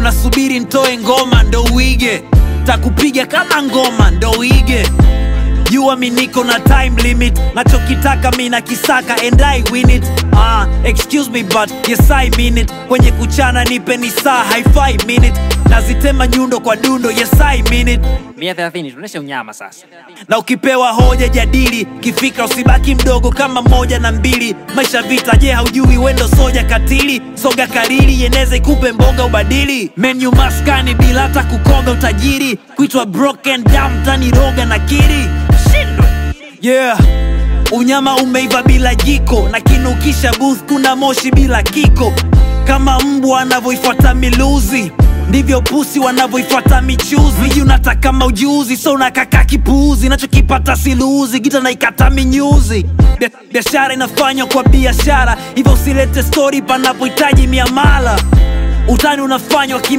unasubiri ntoe ngoma ndo uige takupiga kama ngoma ndo uige jua mi niko na time limit nachokitaka mi na kisaka and I win it ah, excuse me but yes I mean it kwenye kuchana nipe ni saa hi-fi minute nazitema nyundo kwa dundo yes I mean it mia thelathini tuoneshe unyama sasa na ukipewa hoja jadili kifika usibaki mdogo kama moja na mbili maisha vita je haujui wendo soja katili soga karili yeneze ikupe mboga ubadili menu maskani bila hata kukoga utajiri kuitwa broken down tani roga na kiri shindwe yeah unyama umeiva bila jiko na kinukisha booth kuna moshi bila kiko kama mbwa anavyoifuata miluzi ndivyo pusi wanavyoifuata michuzi miji unataka kama ujuzi so unakaka kipuuzi nachokipata siluuzi gita naikata minyuzi Bia- biashara inafanywa kwa biashara hivyo usilete stori panapohitaji miamala utani unafanywa kim